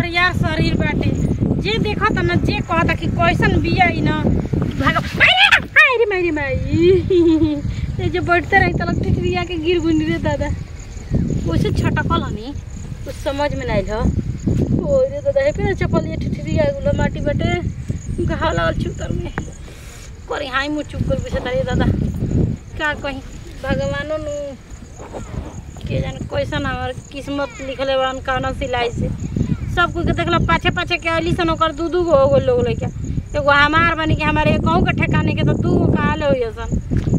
करिया शरीर बाटे जे देखत न जे कहता कि कैसन बिया ई न भाग अरे मेरी माई ये जो बैठते रही तलक टिटरिया के गिर गुनी रे दादा वैसे छटकल हनी कुछ समझ में नहीं हो ओ रे दादा हे पे चपल ये टिटरिया गुलो माटी बाटे घाव लागल छुतर में करी हाई मुँह चुप कर पूछे तारी दादा का कहीं भगवानो नु के जाने कैसन हमार किस्मत लिखले बड़न कौन सिलाई से सब कोई के देखला पाछे पाछे के अली सन ओकर दू दू गो हो गइल लोग लइका एगो हमार बनी के हमारे कहूँ के ठेकाने के तो दू गो कहाँ ले होइए सन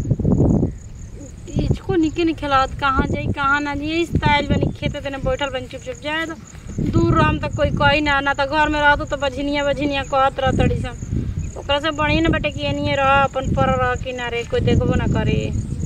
इसको निके नहीं खिलावत कहाँ जाई कहाँ ना जाई स्टाइल बनी खेते तेने बैठल बनी चुप चुप जाए तो दूर रहम तो कोई कही ना ना तो घर में रहतो तो बझनिया बझनिया कहत रह तड़ी सन ओकरा से बढ़िया ना बेटे कि एनिए रह अपन पर रह किनारे कोई देखबो ना करे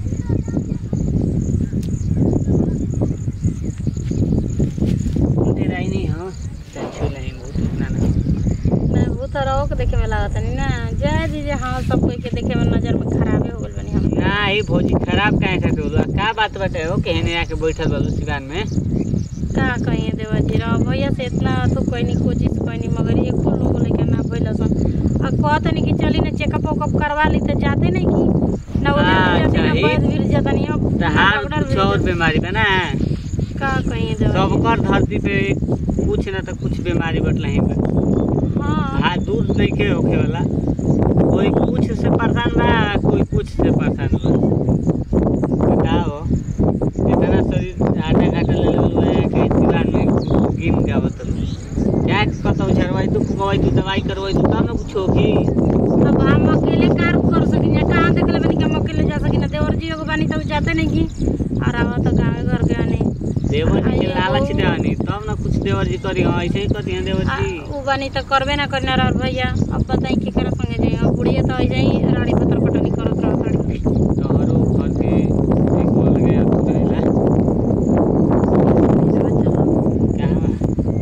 डेराई नहीं हो चल छू नहीं बहुत इतना ना मैं भूत रहो के देखे में लागत नहीं ना जाए दीजिए हाँ सब कोई के देखे में नजर में खराबे हो गल बनी हम ना ई भौजी खराब काहे खातिर होला का बात बाटे हो केहने आके बैठल बालू सिवान में का कहिए देवा जी रहो भैया से इतना तो कोई नहीं कोशिश कोई नहीं मगर ये कुल लोग लेके ना भइल सन आ कहते नहीं कि चली ना चेकअप वेकअप करवा ली तो जाते नहीं कि ना वो हाँ, जाते ना चाही। बैद गिर जाता नहीं अब तो हार डॉक्टर कुछ और भी- बीमारी बा ना का कहिए देवा जी? सबकर धरती पे कुछ ना तो कुछ बीमारी बटल ही बा हाँ हाँ दूर नहीं के होखे वाला कोई कुछ से परेशान बा कोई कुछ से परेशान बा बताओ इतना शरीर आटा घाटा ले लेवल है कि दीवार में गिन गावत क्या कतौ झरवाई तू फुकवाई तू दवाई करवाई तू तब ना कुछ होगी अब हम अकेले कार कर सकिन कहाँ देख ले बनी कि हम अकेले जा सकिन देवर जी एगो बानी तब जाते नहीं कि और आवा तो गाँव घर के आने देवर जी के अरे लालच ओ। देवानी तब ना कुछ देवर जी करी हाँ ऐसे ही करती हैं देवर आ, जी उ बानी तो करबे ना करना रह भैया अब बताई की करे संगे जाई अब बुढ़िया तो ऐसे ही राड़ी पत्थर पटनी करत रह ताड़ी तोहरो घर के एक बोल गया तू करेला कहाँ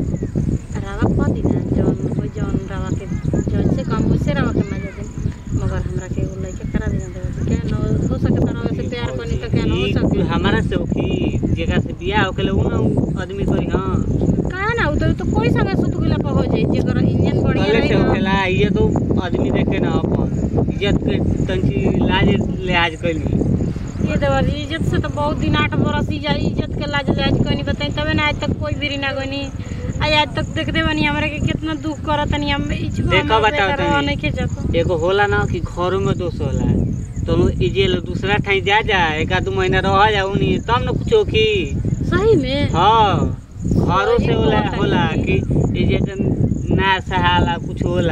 रावा कह दी ना जौन कोई जौन रावा के जौन से कम वैसे रावा के मजा दे मगर हमरा के एगो लइके करा देना देवे क्या न हो सके तो रावा से प्यार करनी तो क्या न हो ई सके हमारा से होखी जेकरा से बियाह होकेले उ ना उ आदमी करी हाँ कहा ना उ तो तो कोई संगे सुत गेला पर हो जाई जेकर इंजन बढ़िया पहले रही से ना होखेला ये तो आदमी देखे ना अपन इज्जत के तंची लाज लिहाज कैली ये देवर जी इज्जत से तो बहुत दिन आठ बरस ही जाई इज्जत के लाज लाज कोई नहीं बताई तबे ना आज तक कोई भी ना गोनी आज आज तक देखते बनी हमरे के कितना दुख करत नहीं हम इच देखो बताओ तनी। नहीं के जातो एगो होला ना कि घरों में दोष होला तो इजे लो दूसरा ठाई जा जा एक आध महीना रह जा उनी तब ना कुछ होखी सही में हाँ घरों से होला सही होला बात कि इजे के ना सहाला कुछ होला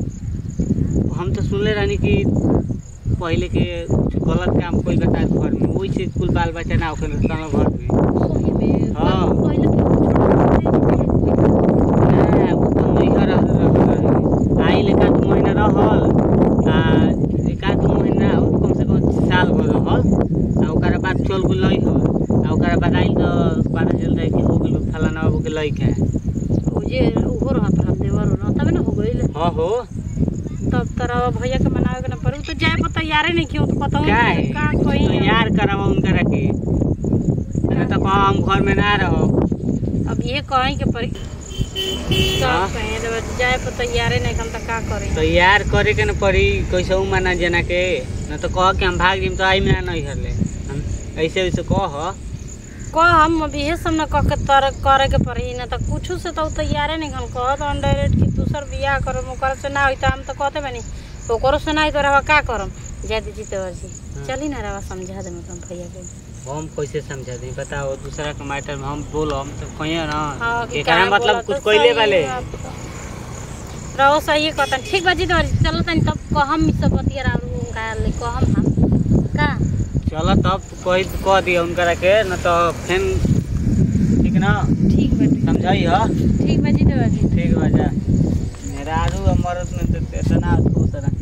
हम तो सुनले रहनी कि पहले के कुछ गलत काम कोई बता घर में वही से कुल बाल बच्चा ना होखे तनो घर में सही में हाँ। पहले तो छोटा ना, उ तो नैहर रहल आई लेका दू महीना रहल आ एक आध दू महीना हो कम से कम साल भर रहल आ ओकरा बाद चल गेल हल आ ओकरा बाद आइल तो पता चल रहा कि हो गेल फलाना बाबू के लइका उ जे उहो रहत रह देवर हो तबे ना हो गइल हाँ हो तब तरह भैया के मनावे के ना पर उ तो जाए पर तैयारे नहीं क्यों तो पता क्या है का कोई तो यार करावा उनका रखे ना तो कहाँ हम घर में ना रहो अब ये कहीं के परी हाँ। सब कहीं देवर जी, जाए पर तैयारे नहीं हम तो का करें तो यार करे के न पड़ी कैसे माना जना के न तो कह के हम भाग जिम तो आई में ना नहीं हरले हम ऐसे वैसे कह कह हम अब इहे सब न कह के तर करे के पड़ी न तो कुछ से तो तैयारे नहीं हम कहत हम डायरेक्ट कि दूसर बियाह करम ओकर से ना होई तो हम तो कहते बनी ओकरो से ना होई तो रवा का करम जा दीजिए तो जी हाँ। चली ना रवा समझा दे मतलब भैया के हम कैसे समझा दी बताओ दूसरा के मैटर में हम बोलो हम तो कहिए ना हाँ कि एकरा का मतलब बोला कुछ तो कइले सही वाले बात बा। रहो सही कहता ठीक बाजी तो चलो तनी तब कहम ई सब बतिया राव का ले कहम हम का चलो तब कह कह दिए उनकरा के न तो फिर ठीक ना ठीक बाटी समझाई हो ठीक बाजी तो बाजी ठीक बा जा मेरा आरू मरद में तो इतना हो तरह